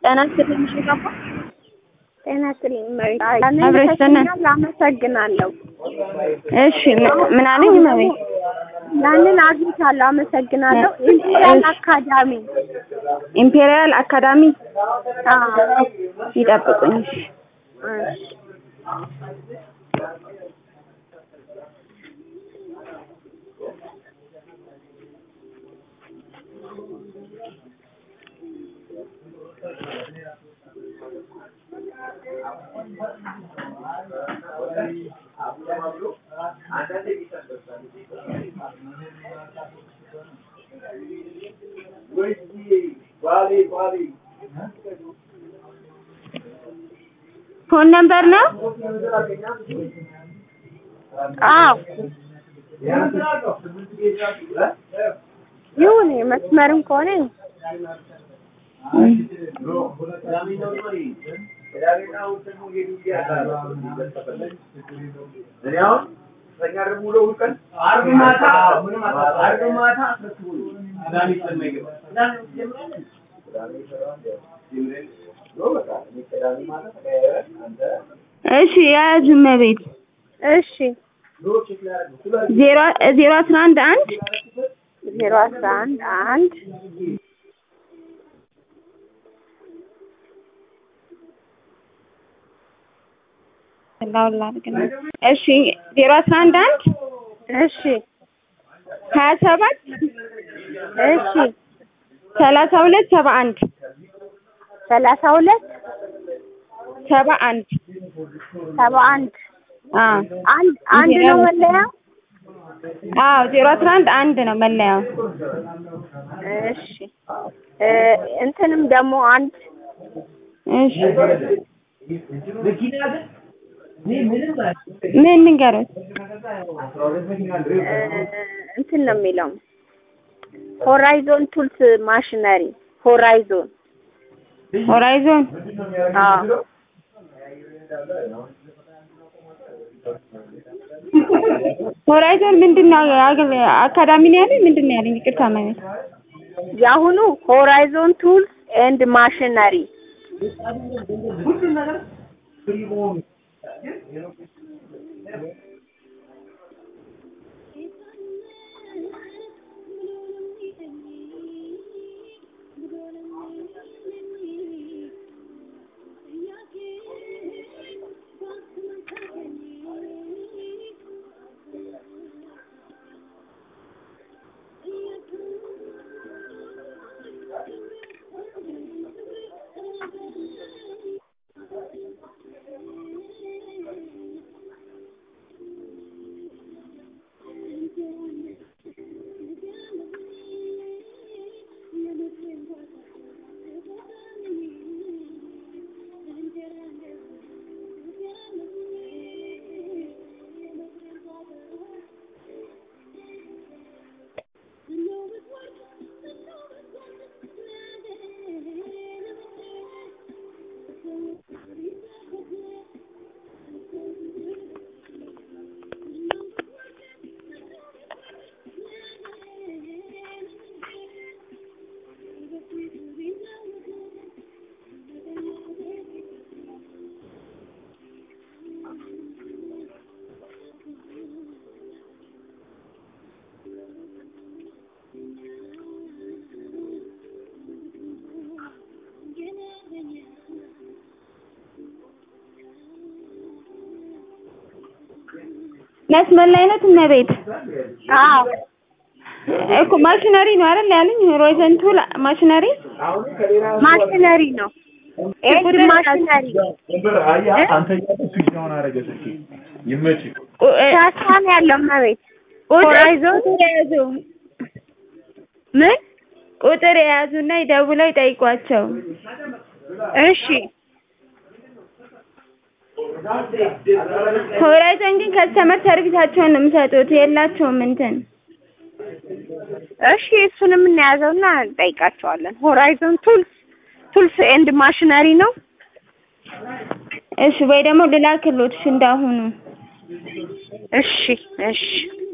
ጤና ይስጥልኝ ሽካባ ጤና ይስጥልኝ እመቤት። አብረሽ ተነ- ያንን አመሰግናለሁ። እሺ ምን- ምን አለኝ እመቤት? ያንን አግኝቻለሁ፣ አመሰግናለሁ። ኢምፔሪያል እሺ። አካዳሚ ኢምፔሪያል አካዳሚ አዎ። ይጠብቁኝ። እሺ እሺ። ፎን ነምበር ነው? አዎ ይሁን መስመርም ከሆነ ይሁን። እሺ የያዙ እመቤት እሺ ዜሮ ዜሮ አስራ አንድ አንድ ዜሮ አስራ አንድ አንድ ላውላ አድርግና እሺ ዜሮ አስራ አንድ አንድ እሺ ሀያ ሰባት እሺ ሰላሳ ሁለት ሰባ አንድ ሰላሳ ሁለት ሰባ አንድ ሰባ አንድ አዎ አንድ አንድ ነው መለያው። አዎ ዜሮ አስራ አንድ አንድ ነው መለያው። እሺ እ እንትንም ደግሞ አንድ እሺ ምን ንገሩት? እ እንትን ነው የሚለው ሆራይዞን ቱልስ ማሽነሪ ሆራይዞን ሆራይዞን አዎ ሆራይዞን ምንድን ነው አገ- አካዳሚ ነው ያለኝ ምንድን ነው ያለኝ? ይቅርታ ማለት የአሁኑ ሆራይዞን ቱልስ ኤንድ ማሽነሪ መስመር ላይ ናት እመቤት። አዎ እኮ ማሽነሪ ነው አይደል ያለኝ? ሆራይዞን ቱል ማሽነሪ ማሽነሪ ነው ኤንድ ማሽነሪ ይመችህ። ቁ- እ- ሻሳ ነው ያለው መቤት ቁጥር ሆራይዞን ቁጥር የያዙ ምን ቁጥር የያዙና ይደውለው ይጠይቋቸው። እሺ ሆራይዞን ግን ከስተመር ሰርቪሳቸውን ነው የሚሰጡት፣ የላቸውም እንትን እሺ እሱንም እንያዘውና እንጠይቃቸዋለን። ሆራይዞን ቱልስ ቱልስ ኤንድ ማሽነሪ ነው። እሺ ወይ ደግሞ ልላክሎት እንዳሁኑ እሺ እሺ